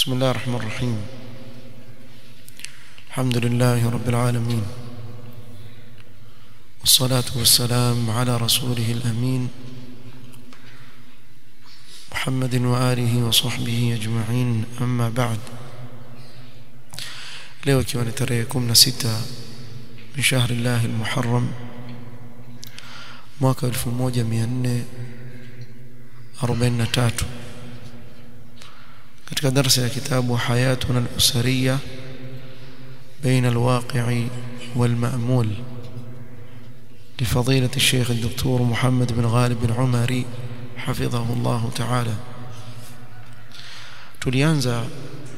بسم الله الرحمن الرحيم الحمد لله رب العالمين والصلاة والسلام على رسوله الأمين محمد وآله وصحبه أجمعين أما بعد leo ikiwa ni tarehe 16 min shahri llahi almuharram mwaka 1443 katika darasa ya kitabu hayatuna al-usariya بين الواقع والمأمول لفضيلة الشيخ الدكتور محمد بن غالب بن عمري حفظه الله تعالى tulianza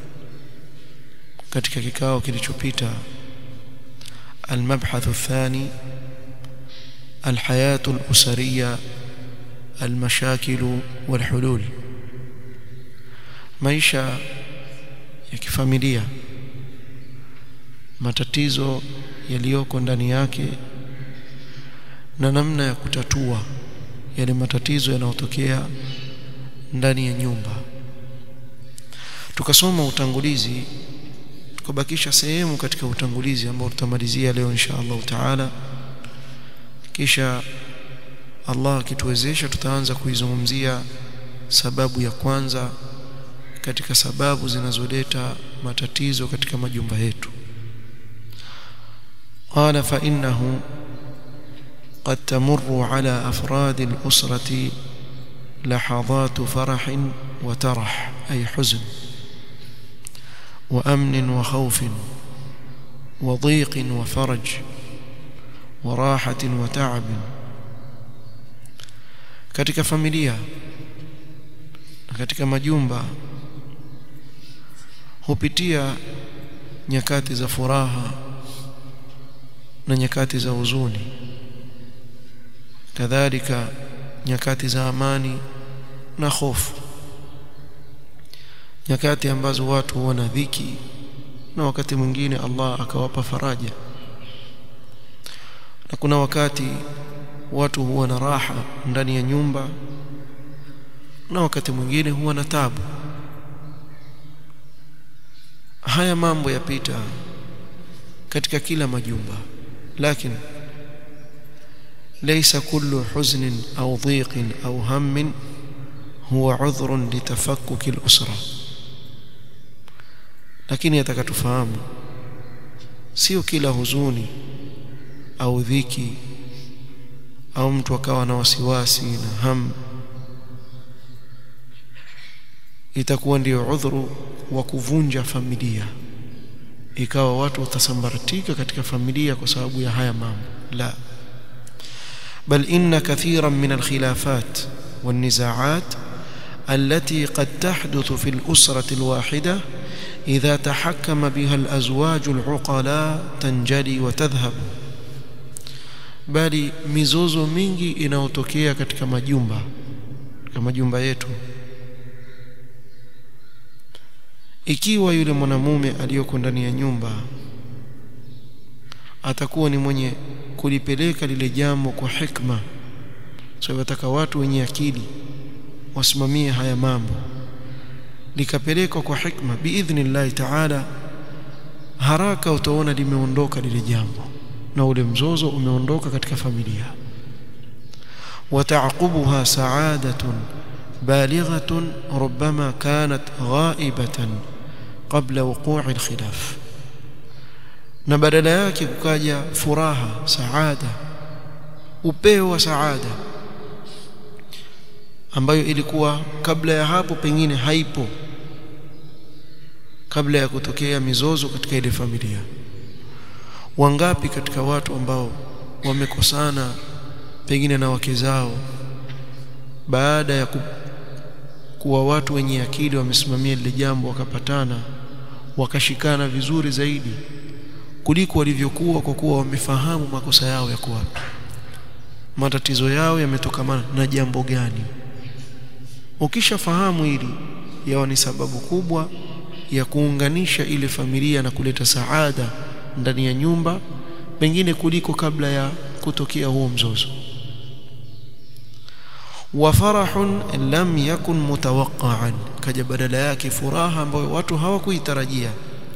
katika kikao kilichopita المبحث الثاني الحياة الأسرية المشاكل والحلول maisha ya kifamilia matatizo yaliyoko ndani yake na namna ya kutatua yale matatizo yanayotokea ndani ya nyumba tukasoma utangulizi tukabakisha sehemu katika utangulizi ambao tutamalizia leo insha Allah taala kisha Allah akituwezesha tutaanza kuizungumzia sababu ya kwanza katika sababu zinazoleta matatizo katika majumba yetu قال فإنه قد تمر على أفراد الأسرة لحظات فرح وترح أي حزن وأمن وخوف وضيق وفرج وراحة وتعب katika familia katika majumba hupitia nyakati za furaha na nyakati za huzuni kadhalika nyakati za amani na hofu nyakati ambazo watu huona dhiki na wakati mwingine Allah akawapa faraja na kuna wakati watu huwa na raha ndani ya nyumba na wakati mwingine huwa na tabu haya mambo yapita katika kila majumba lakini ليس كل حزن أو ضيق أو هم هو عذر لتفكك الأسرة lakini atakatufahamu sio kila huzuni au dhiki au mtu akawa na wasiwasi na ham itakuwa ndio udhuru wa kuvunja familia ikawa watu watasambaratika katika familia kwa sababu ya haya mambo la بل إن كثيرا من الخلافات والنزاعات التي قد تحدث في الأسرة الواحدة إذا تحكم بها الأزواج العقلاء تنجلي وتذهب bali mizozo mingi inayotokea katika majumba katika majumba yetu ikiwa yule mwanamume aliyoko ndani ya nyumba atakuwa ni mwenye kulipeleka lile jambo kwa hikma so wataka watu wenye akili wasimamie haya mambo likapelekwa kwa hikma biidhnillahi taala haraka utaona limeondoka lile jambo na ule mzozo umeondoka katika familia وتعقبها سعادة بالغة ربما كانت غائبة قبل وقوع الخلاف na badala yake kukaja furaha saada upeo wa saada ambayo ilikuwa kabla ya hapo pengine haipo kabla ya kutokea mizozo katika ile familia wangapi katika watu ambao wamekosana pengine na wake zao baada ya ku, kuwa watu wenye akili wamesimamia lile jambo wakapatana wakashikana vizuri zaidi kuliko walivyokuwa kwa kuwa wamefahamu makosa yao yako wapi matatizo yao yametokamana na jambo gani ukishafahamu hili yawa ni sababu kubwa ya kuunganisha ile familia na kuleta saada ndani ya nyumba pengine kuliko kabla ya kutokea huo mzozo wa farahun lam yakun mutawaqqa'an kaja badala yake furaha ambayo watu hawakuitarajia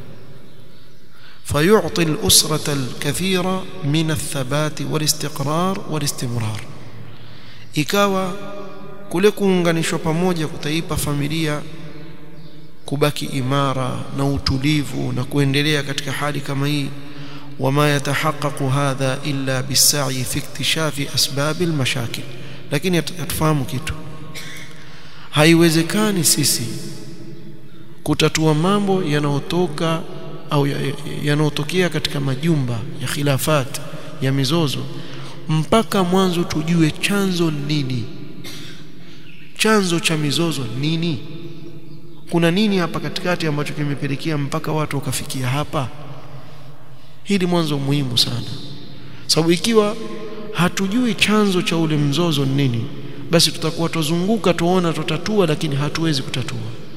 فيعطي الأسرة الكثير من الثبات والاستقرار والاستمرار ikawa kule kuunganishwa pamoja kutaipa familia kubaki imara na utulivu na kuendelea katika hali kama hii wama yatahaqqaqu hadha illa bisai fi iktishafi asbab almashakil lakini atufahamu kitu haiwezekani sisi kutatua mambo yanayotoka au yanayotokea katika majumba ya khilafat ya mizozo mpaka mwanzo tujue chanzo nini chanzo cha mizozo nini kuna nini hapa katikati ambacho kimepelekea mpaka watu wakafikia hapa hili mwanzo muhimu sana sababu ikiwa hatujui chanzo cha ule mzozo nini basi tutakuwa tuzunguka tuona tutatua lakini hatuwezi kutatua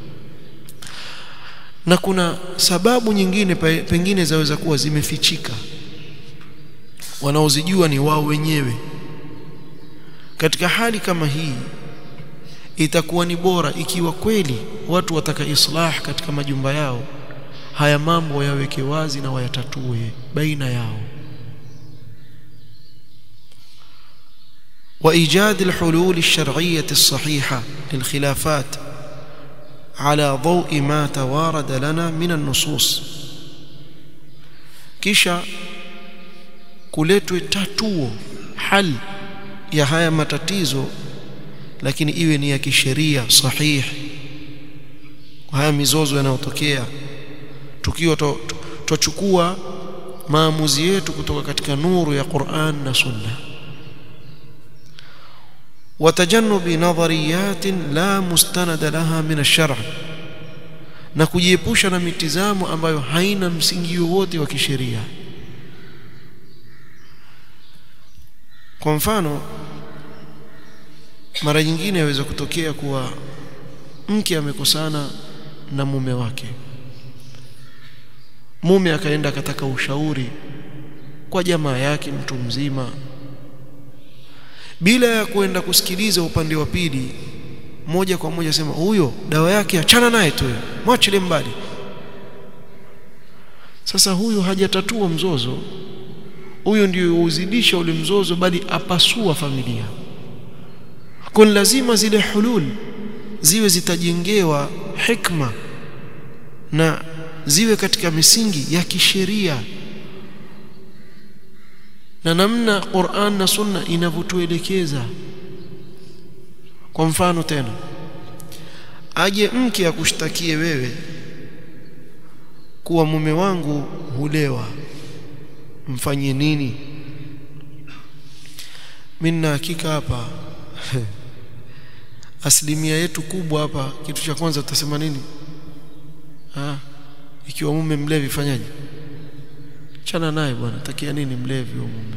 na kuna sababu nyingine pengine zaweza kuwa zimefichika wanaozijua ni wao wenyewe katika hali kama hii itakuwa ni bora ikiwa kweli watu wataka islah katika majumba yao haya mambo yaweke wazi na wayatatue baina yao وايجاد الحلول الشرعيه الصحيحه للخلافات على ضوء ما توارد لنا من النصوص kisha kuletwe tatuo hal ya haya matatizo lakini iwe ni ya kisheria sahihi haya mizozo yanayotokea tukiwa tuchukua maamuzi yetu kutoka katika nuru ya Qur'an na Sunna وتجنب نظريات لا مستند لها من الشرع na kujiepusha na mitizamo ambayo haina msingi wowote wa kisheria kwa mfano mara nyingine yaweza kutokea kuwa mke amekosana na mume wake mume akaenda akataka ushauri kwa jamaa yake mtu mzima bila ya kwenda kusikiliza upande wa pili moja kwa moja sema huyo dawa yake achana naye tu mwachile mbali sasa huyu hajatatua mzozo huyo ndio uzidisha ule mzozo bali apasua familia kwa lazima zile hulul ziwe zitajengewa hikma na ziwe katika misingi ya kisheria na namna Qur'an na Sunna inavyotuelekeza kwa mfano tena aje mke akushtakie wewe kuwa mume wangu hulewa mfanye nini mimi na hakika hapa asilimia yetu kubwa hapa kitu cha kwanza tutasema nini ah ikiwa mume mlevi fanyaje chana naye bwana takia nini mlevi huyo mume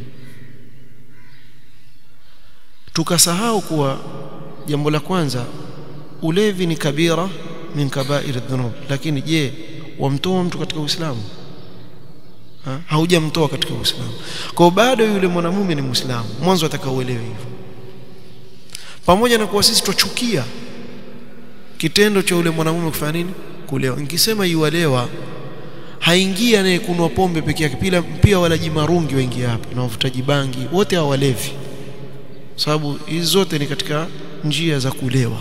tukasahau kuwa jambo la kwanza ulevi ni kabira min kabair dhunub lakini je wamtoa mtu katika Uislamu ha? haujamtoa katika Uislamu kwa bado yule mwanamume ni Muislamu mwanzo atakauelewe hivyo pamoja na kuwa sisi twachukia kitendo cha yule mwanamume kufanya nini kulewa nikisema yualewa haingii anayekunwa pombe peke yake pia pia walaji marungi waingia hapa na wavutaji bangi wote hao walevi sababu hizi zote ni katika njia za kulewa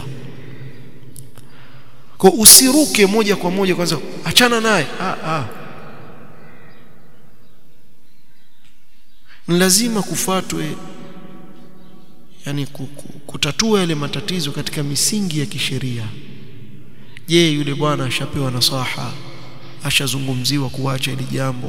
kwa usiruke moja kwa moja kwanza achana naye ah ah ni lazima kufuatwe yani kutatua yale matatizo katika misingi ya kisheria je yule bwana ashapewa nasaha ashazungumziwa kuacha ili jambo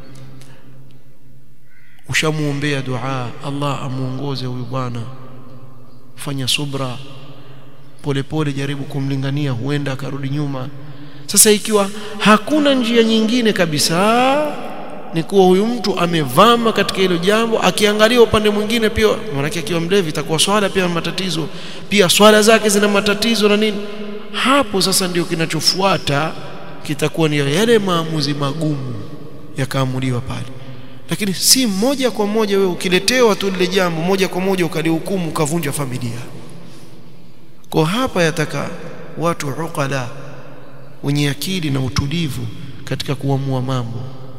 ushamuombea dua Allah amuongoze huyu bwana fanya subra polepole jaribu kumlingania huenda akarudi nyuma sasa ikiwa hakuna njia nyingine kabisa ni kuwa huyu mtu amevama katika hilo jambo akiangalia upande mwingine pia maanake akiwa mlevi itakuwa swala pia matatizo pia swala zake zina matatizo na nini hapo sasa ndio kinachofuata kitakuwa ni yale maamuzi magumu yakaamuliwa pale lakini si moja kwa moja wewe ukiletewa tu lile jambo moja kwa moja ukalihukumu ukavunja familia kwa hapa yataka watu uqala wenye akili na utulivu katika kuamua mambo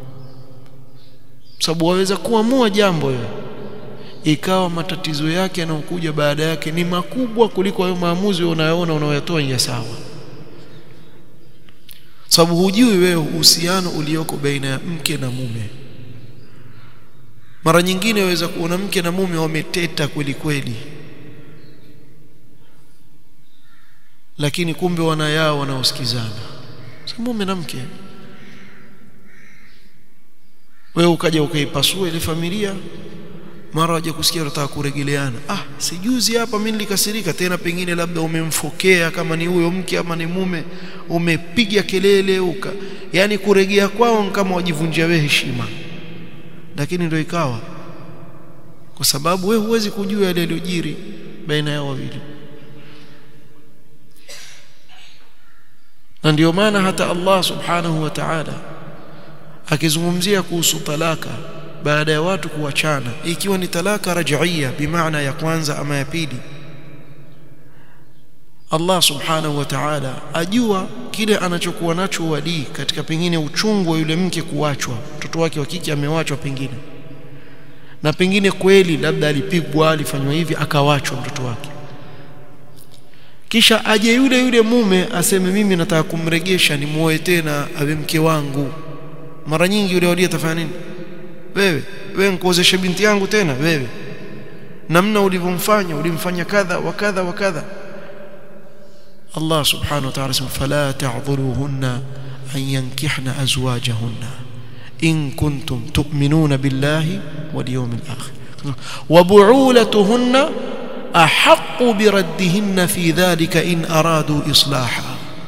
sababu waweza kuamua jambo hilo ikawa matatizo yake yanayokuja baada yake ni makubwa kuliko hayo maamuzi unayoona unayoyatoa ya sawa sababu hujui wewe uhusiano ulioko baina ya mke na mume mara nyingine waweza kuona mke na mume wameteta kweli kweli lakini kumbe wana yao wanaosikizana si mume na mke wewe ukaja ukaipasua ile familia mara waje kusikia unataka kuregeleana ah sijuzi hapa mimi nilikasirika tena pengine labda umemfokea kama ni huyo mke ama ni mume umepiga kelele uka yani kuregea kwao kama wajivunjia wewe heshima lakini ndio ikawa kwa sababu wewe huwezi kujua yale yaliyojiri baina yao wawili na ndio maana hata Allah subhanahu wa ta'ala akizungumzia kuhusu talaka baada ya watu kuachana ikiwa ni talaka raj'iyya bimaana ya kwanza ama ya pili Allah subhanahu wa ta'ala ajua kile anachokuwa nacho wali katika pengine uchungu wa yule mke kuachwa mtoto wake wa kike amewachwa pengine na pengine kweli labda alipigwa alifanywa hivi akawachwa mtoto wake kisha aje yule yule mume aseme mimi nataka kumregesha nimuoe tena awe mke wangu mara nyingi yule wali atafanya nini wewe wewe nikuozeshe binti yangu tena wewe namna ulivyomfanya ulimfanya kadha wa kadha wa kadha Allah subhanahu wa ta'ala sema fala ta'dhuruhunna an yankihna azwajahunna in kuntum tu'minuna billahi wal yawmil akhir wa bu'ulatuhunna ahaqqu biraddihinna fi dhalika in aradu islaha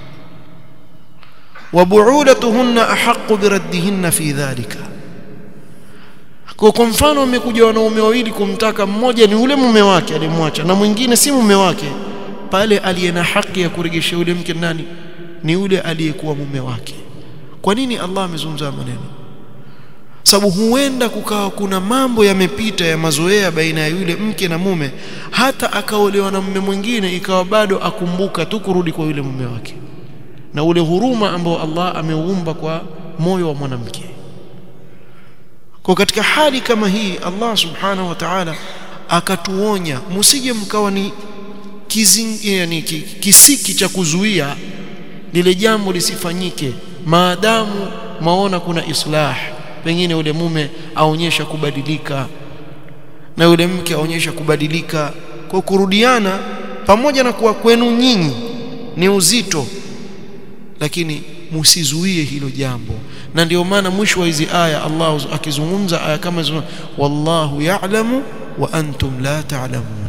wa bu'ulatuhunna ahaqqu biraddihinna fi dhalika kwa kwa mfano umekuja wanaume wawili kumtaka mmoja ni ule mume wake alimwacha na mwingine si mume wake pale aliye na haki ya kurejesha yule mke nani ni yule aliyekuwa mume wake kwa nini Allah amezungumza maneno sababu huenda kukawa kuna mambo yamepita ya mazoea baina ya yule mke na mume hata akaolewa na mume mwingine ikawa bado akumbuka tu kurudi kwa yule mume wake na ule huruma ambao Allah ameuumba kwa moyo wa mwanamke kwa katika hali kama hii Allah subhanahu wa ta'ala akatuonya msije mkawa ni kizing, yani, kisiki cha kuzuia lile jambo lisifanyike maadamu maona kuna islah pengine yule mume aonyesha kubadilika na yule mke aonyesha kubadilika kwa kurudiana pamoja na kuwa kwenu nyinyi ni uzito lakini msizuie hilo jambo na ndio maana mwisho wa hizi aya Allah akizungumza aya kama hizo wallahu ya'lamu wa antum la ta'lamun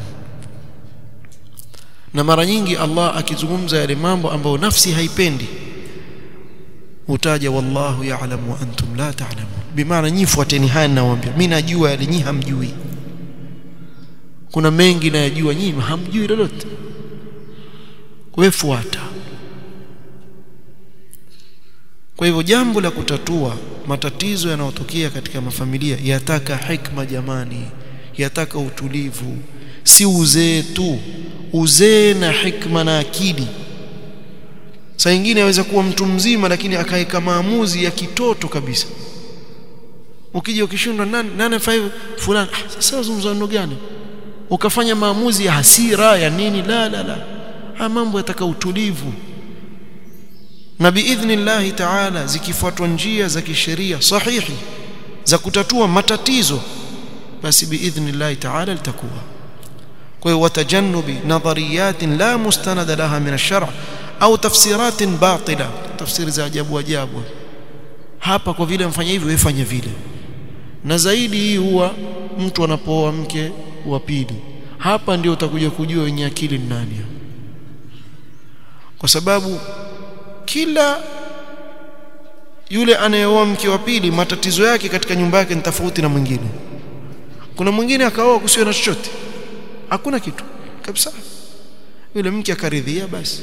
na mara nyingi Allah akizungumza yale mambo ambayo nafsi haipendi utaja wallahu ya'lamu wa antum la ta'lamun bimaana nyinyi fuateni haya ninawaambia mimi najua yale nyinyi hamjui kuna mengi nayajua nyinyi hamjui lolote wewe fuata kwa hivyo jambo la kutatua matatizo yanayotokea katika mafamilia yataka hikma jamani yataka utulivu si uzee tu uzee na hikma na akili saa nyingine aweza kuwa mtu mzima lakini akaeka maamuzi ya kitoto kabisa ukija ukishindwa nani nani 5 fulani ah, sasa zungumzo gani ukafanya maamuzi ya hasira ya nini la la la haya mambo yataka utulivu na biidhnillahi taala zikifuatwa njia za kisheria sahihi za kutatua matatizo basi biidhnillahi taala litakuwa kwa hiyo watajannubi nadhariyatin la mustanada laha min ash-shar' au tafsiratin batila tafsiri za ajabu ajabu hapa kwa vile mfanya hivi wewe vile na zaidi hii huwa mtu anapooa mke wa pili hapa ndio utakuja kujua wenye akili ni nani kwa sababu kila yule anayeoa mke wa pili matatizo yake katika nyumba yake ni tofauti na mwingine kuna mwingine akaoa kusiwe na chochote hakuna kitu kabisa yule mke akaridhia basi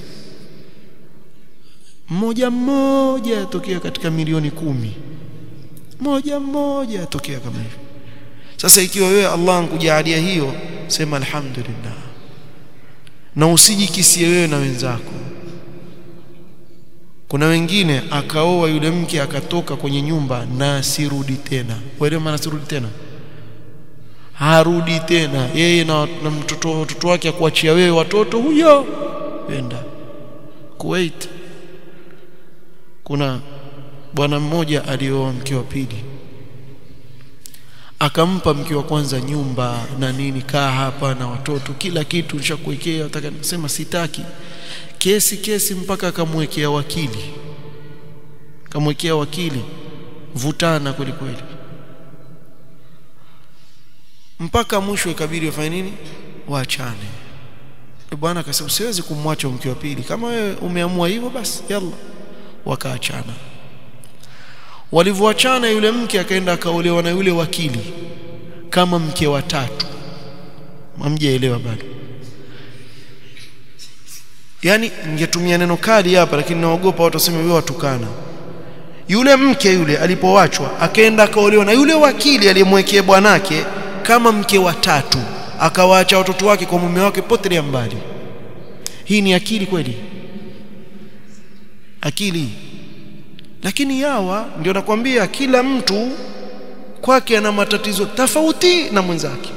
mmoja mmoja atokea katika milioni kumi moja mmoja atokea kama hivyo sasa ikiwa wewe Allah ankujalia hiyo sema alhamdulillah na usijikisie wewe na wenzako kuna wengine akaoa yule mke akatoka kwenye nyumba na asirudi tena wewe maana asirudi tena harudi tena yeye na, na mtoto watoto wake akuachia wewe watoto huyo wenda Kuwait kuna bwana mmoja alioa mke wa pili akampa mke wa kwanza nyumba na nini kaa hapa na watoto kila kitu nishakuwekea nataka nisema sitaki kesi kesi mpaka akamwekea wakili akamwekea wakili vutana kweli kweli mpaka mwisho ikabidi wafanye nini waachane bwana akasema siwezi kumwacha mke wa pili kama wewe umeamua hivyo basi yalla wakaachana walivyoachana yule mke akaenda akaolewa na yule wakili kama mke wa tatu hamjaelewa bado yani ningetumia neno kali hapa lakini naogopa watu waseme wewe watukana yule mke yule alipowachwa akaenda akaolewa na yule wakili aliyemwekea bwanake kama mke wa tatu akawaacha watoto wake kwa mume wake potelea mbali hii ni akili kweli akili lakini yawa ndio nakwambia kila mtu kwake ana matatizo tofauti na mwenzake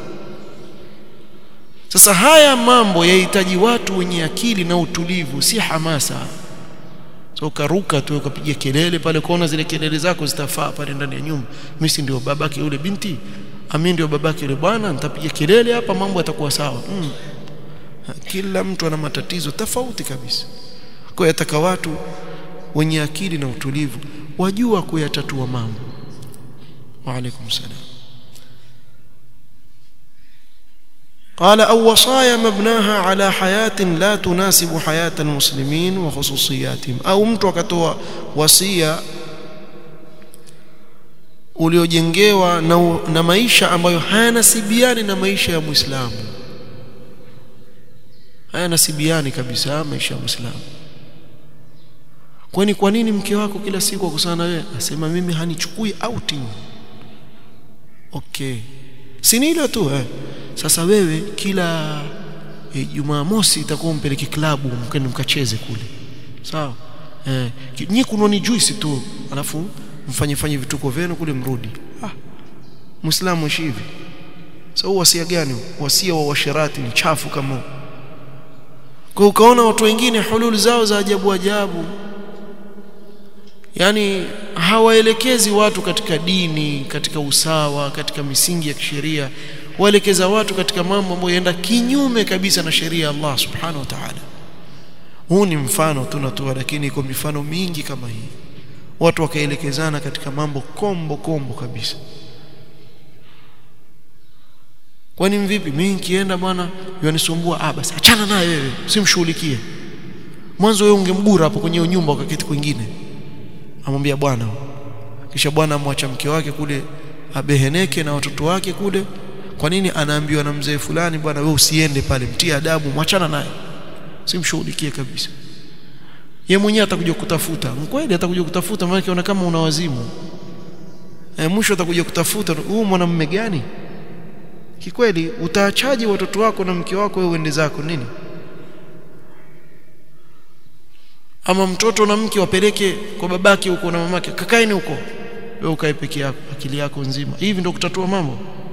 sasa haya mambo yahitaji watu wenye akili na utulivu si hamasa so ukaruka tu ukapiga kelele pale kuona zile kelele zako zitafaa pale ndani ya nyumba mimi si ndio babake yule binti ami ndio babake yule bwana nitapiga kelele hapa mambo yatakuwa sawa mm. kila mtu ana matatizo tofauti kabisa kwa yataka watu wenye akili na utulivu wajua kuyatatua mambo wa alaikum salam قال أو وصايا مبناها على حياة لا تناسب حياة المسلمين وخصوصياتهم أو mtu akatoa wasia uliojengewa na, na maisha ambayo hayanasibiani na maisha ya Muislamu hayanasibiani kabisa maisha ya Muislamu kwani kwa nini mke wako kila siku akusana wewe asema mimi hanichukui outing okay si ni ile tu eh sasa wewe kila e, Jumamosi itakuwa mpeleke klabu mkende mkacheze kule sawa eh nyinyi kunoni juice tu alafu mfanye fanye vituko vyenu kule mrudi ah muislamu ishi hivi sasa so, wasia gani wasia wa washirati ni chafu kama kwa ukaona watu wengine hulul zao za ajabu ajabu yani hawaelekezi watu katika dini katika usawa katika misingi ya kisheria waelekeza watu katika mambo ambayo yaenda kinyume kabisa na sheria ya Allah subhanahu wa ta'ala huu ni mfano tunatoa lakini iko mifano mingi kama hii watu wakaelekezana katika mambo kombo kombo kabisa kwani mvipi mimi nikienda bwana yanisumbua ah basi achana naye wewe usimshughulikie mwanzo wewe ungemgura hapo kwenye nyumba ukaketi kwingine amwambia bwana kisha bwana amwacha mke wake kule abeheneke na watoto wake kule kwa nini anaambiwa na mzee fulani bwana wewe usiende pale mtie adabu mwachana naye simshughulikie kabisa ye mwenyewe atakuja kutafuta mkweli atakuja kutafuta maana kiona kama una wazimu e, mwisho atakuja kutafuta huu mwanamume gani kikweli utaachaje watoto wako na mke wako wewe uende zako nini ama mtoto na mke wapeleke kwa babake huko na mamake kakaeni huko wewe ukae peke yako akili yako nzima hivi ndio kutatua mambo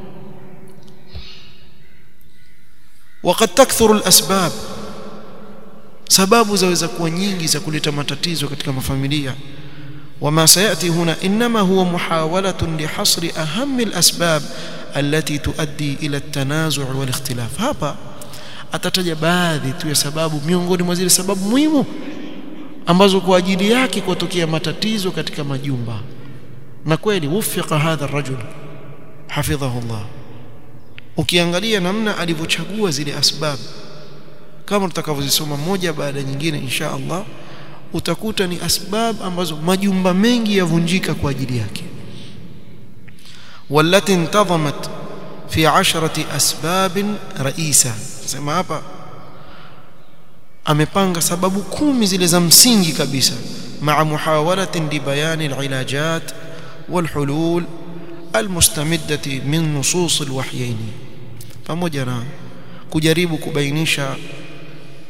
وقد تكثر الاسباب sababu zaweza kuwa nyingi za kuleta matatizo katika mafamilia وما سياتي هنا انما هو محاوله لحصر اهم الاسباب التي تؤدي الى التنازع والاختلاف hapa atataja baadhi tu ya sababu miongoni mwa zile sababu muhimu ambazo kwa ajili yake kutokea matatizo katika majumba na kweli wufika hadha الرجل حفظه الله ukiangalia namna alivyochagua zile asbab kama tutakavyozisoma moja baada nyingine insha Allah utakuta ni asbab ambazo majumba mengi yavunjika kwa ajili yake والتي انتظمت في عشرة أسباب رئيسة sema hapa amepanga sababu kumi zile za msingi kabisa مع محاولة لبيان العلاجات والحلول المستمدة من نصوص الوحيين pamoja na kujaribu kubainisha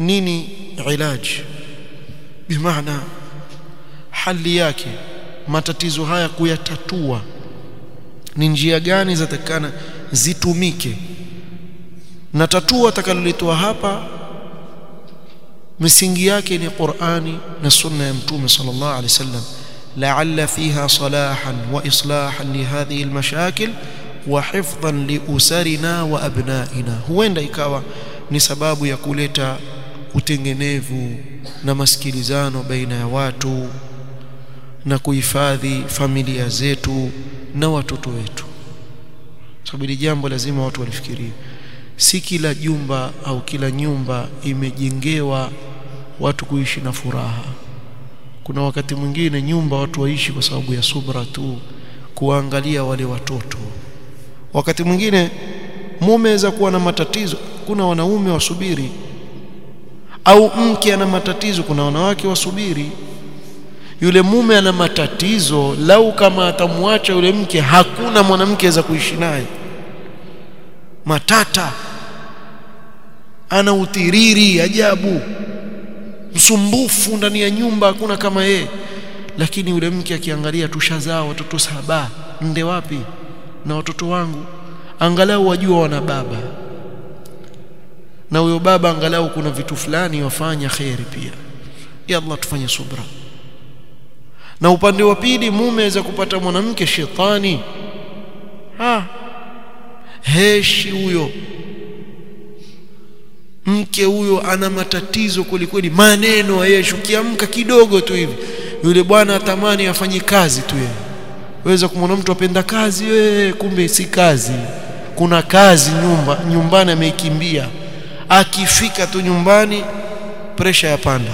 nini ilaji bimaana hali yake matatizo haya kuyatatua ni njia gani zatakana zitumike na tatua atakalolitoa hapa misingi yake ni Qur'ani na sunna ya mtume sallallahu alaihi wasallam la'alla fiha salahan wa islahan li hadhihi almashakil wa hifdhan li usarina wa abnaina huenda ikawa ni sababu ya kuleta utengenevu na masikilizano baina ya watu na kuhifadhi familia zetu na watoto wetu sababu hili jambo lazima watu walifikirie si kila jumba au kila nyumba imejengewa watu kuishi na furaha kuna wakati mwingine nyumba watu waishi kwa sababu ya subra tu kuangalia wale watoto wakati mwingine mume aweza kuwa na matatizo kuna wanaume wasubiri au mke ana matatizo kuna wanawake wasubiri yule mume ana matatizo lau kama atamwacha yule mke hakuna mwanamke aweza kuishi naye matata ana utiriri ajabu msumbufu ndani ya nyumba hakuna kama yeye lakini yule mke akiangalia tushazaa watoto saba nde wapi na watoto wangu angalau wajua wana baba na huyo baba angalau kuna vitu fulani wafanya khairi pia ya Allah tufanye subra na upande wa pili mume aweza kupata mwanamke shetani ha heshi huyo mke huyo ana matatizo kweli kweli maneno yeshi ukiamka kidogo tu hivi yule bwana atamani afanye kazi tu yeye weza kumwona mtu apenda kazi we, kumbe si kazi kuna kazi nyumba nyumbani ameikimbia akifika tu nyumbani presha ya panda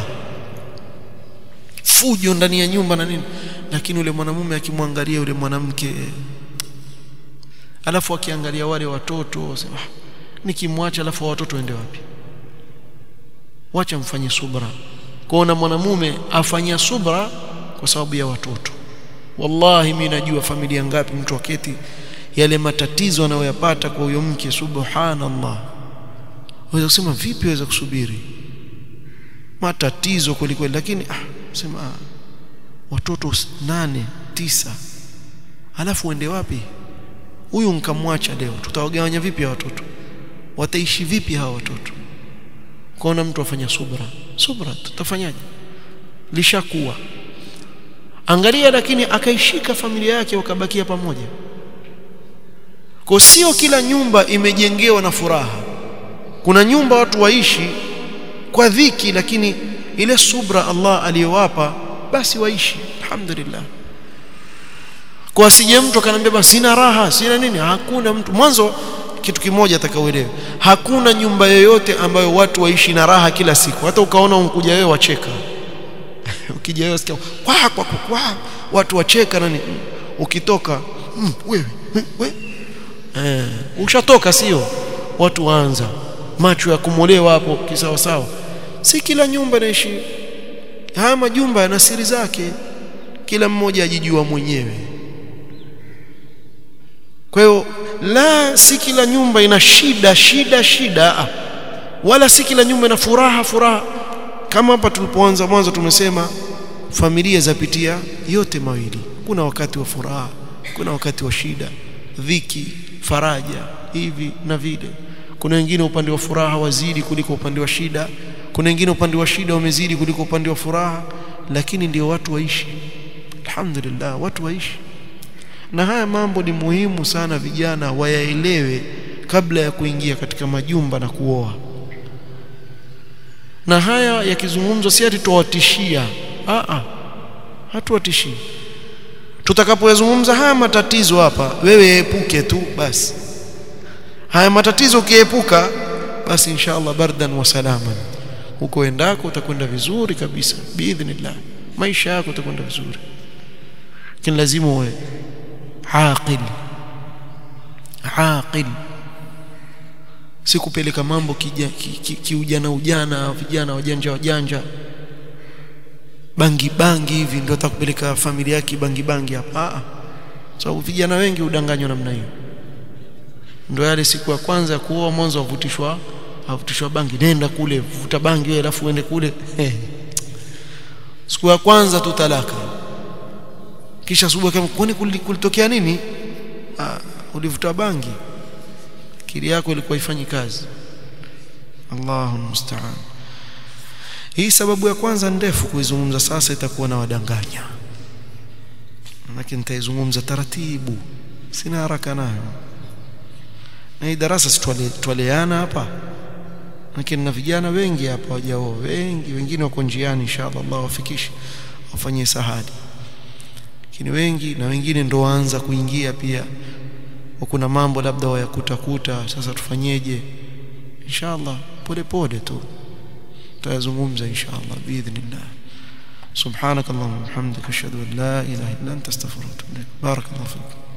fujo ndani ya nyumba na nini lakini yule mwanamume akimwangalia yule mwanamke alafu akiangalia wale watoto sema nikimwacha alafu watoto waende wapi wacha mfanye subra kuona mwanamume afanyia subra kwa sababu ya watoto wallahi mimi najua familia ngapi mtu aketi yale matatizo anayoyapata kwa huyo mke subhanallah waweza kusema vipi waweza kusubiri matatizo kweli kweli lakini ah sema ah, watoto nane tisa alafu uende wapi huyu nkamwacha leo tutawagawanya vipi hawa watoto wataishi vipi hawa watoto kaona mtu afanya subra subra tutafanyaje lishakuwa angalia lakini akaishika familia yake wakabakia pamoja kwa sio kila nyumba imejengewa na furaha kuna nyumba watu waishi kwa dhiki lakini ile subra Allah aliyowapa basi waishi alhamdulillah kwa asije mtu akanambia basi sina raha sina nini hakuna mtu mwanzo kitu kimoja atakaoelewa hakuna nyumba yoyote ambayo watu waishi na raha kila siku hata ukaona unkuja wewe wacheka ukija wewe sikia kwa kwa kwa watu wacheka nani ukitoka mm, wewe wewe eh ushatoka sio watu waanza macho ya kumolewa hapo kisawa sawa si kila nyumba inaishi haya majumba yana siri zake kila mmoja ajijua mwenyewe kwa hiyo la si kila nyumba ina shida shida shida wala si kila nyumba ina furaha furaha kama hapa tulipoanza mwanzo tumesema familia zapitia yote mawili kuna wakati wa furaha kuna wakati wa shida dhiki faraja hivi na vile kuna wengine upande wa furaha wazidi kuliko upande wa shida kuna wengine upande wa shida wamezidi kuliko upande wa furaha lakini ndio watu waishi alhamdulillah watu waishi na haya mambo ni muhimu sana vijana wayaelewe kabla ya kuingia katika majumba na kuoa na haya yakizungumzwa si ati tuwatishia a a hatuwatishii tutakapoyazungumza haya matatizo hapa wewe epuke tu basi haya matatizo ukiepuka basi inshallah bardan wa salaman huko endako utakwenda vizuri kabisa biidhnillah maisha yako utakwenda vizuri lakini lazima uwe aqil aqil si kupeleka mambo kiujana ki, ki, ki ujana, ujana vijana wajanja wajanja bangi bangi hivi ndio atakupeleka familia yake bangi bangi hapa ah sababu so, vijana wengi udanganywa namna hiyo ndio yale siku ya kwanza ya kuoa mwanzo wavutishwa havutishwa bangi nenda kule vuta bangi wewe alafu uende kule siku ya kwanza tu talaka kisha asubuhi kama kwani kulitokea nini ah, ulivuta bangi akili yako ilikuwa ifanyi kazi Allahu musta'an hii sababu ya kwanza ndefu kuizungumza sasa itakuwa na wadanganya lakini nitaizungumza taratibu sina haraka nayo na hii darasa situaleana hapa lakini na vijana wengi hapa wajao wengi wengine wako njiani inshallah Allah wafikishe wafanyie sahadi lakini wengi na wengine ndo waanza kuingia pia kuna mambo labda wayakutakuta sasa tufanyeje inshallah pole pole tu tutayazungumza inshallah biidhnillah سبحانك اللهم وبحمدك اشهد ان لا اله الا انت استغفرك واتوب اليك بارك الله فيك